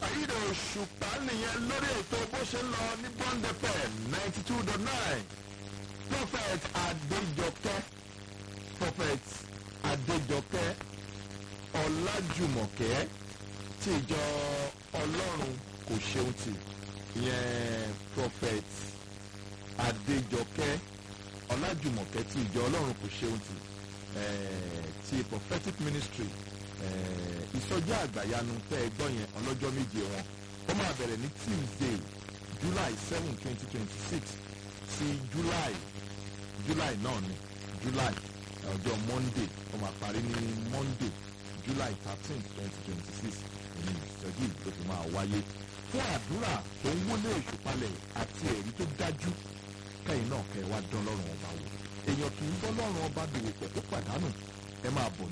ayíde òṣùpá nìyẹn lórí ètò bó ṣe ń lọ ní bond fm ninety two dot nine prophet adéjọkẹ́ prophet adéjọkẹ́ ọlájùmọ̀kẹ́ tí ìjọ ọlọ́run kò ṣeun tì ìyẹn prophet adéjọkẹ́ ọlájùmọ̀kẹ́ tí ìjọ ọlọ́run kò ṣeun tì eh, ti prophetic ministry eh, ìsọjí àgbàyanu tẹ́ ẹ gbọ́ yẹn ọlọ́jọ́ méje wọn ó máa bẹ̀rẹ̀ ní tuesday july seven twenty twenty six sí july july náà ni july ọjọ́ monday ó máa parí ní monday july thirteen twenty twenty six ní ìsọjí tó fi máa wáyé fún àdúrà tó ń wọlé ìṣùpalẹ̀ àti ẹ̀rí tó dájú kẹ́yìn náà kẹ́ ẹ wá dán lọ́rùn ọba wò èèyàn kì í bọ́ lọ́rùn ọba dòwò pẹ̀ tó pàdánù ẹ máa bọ̀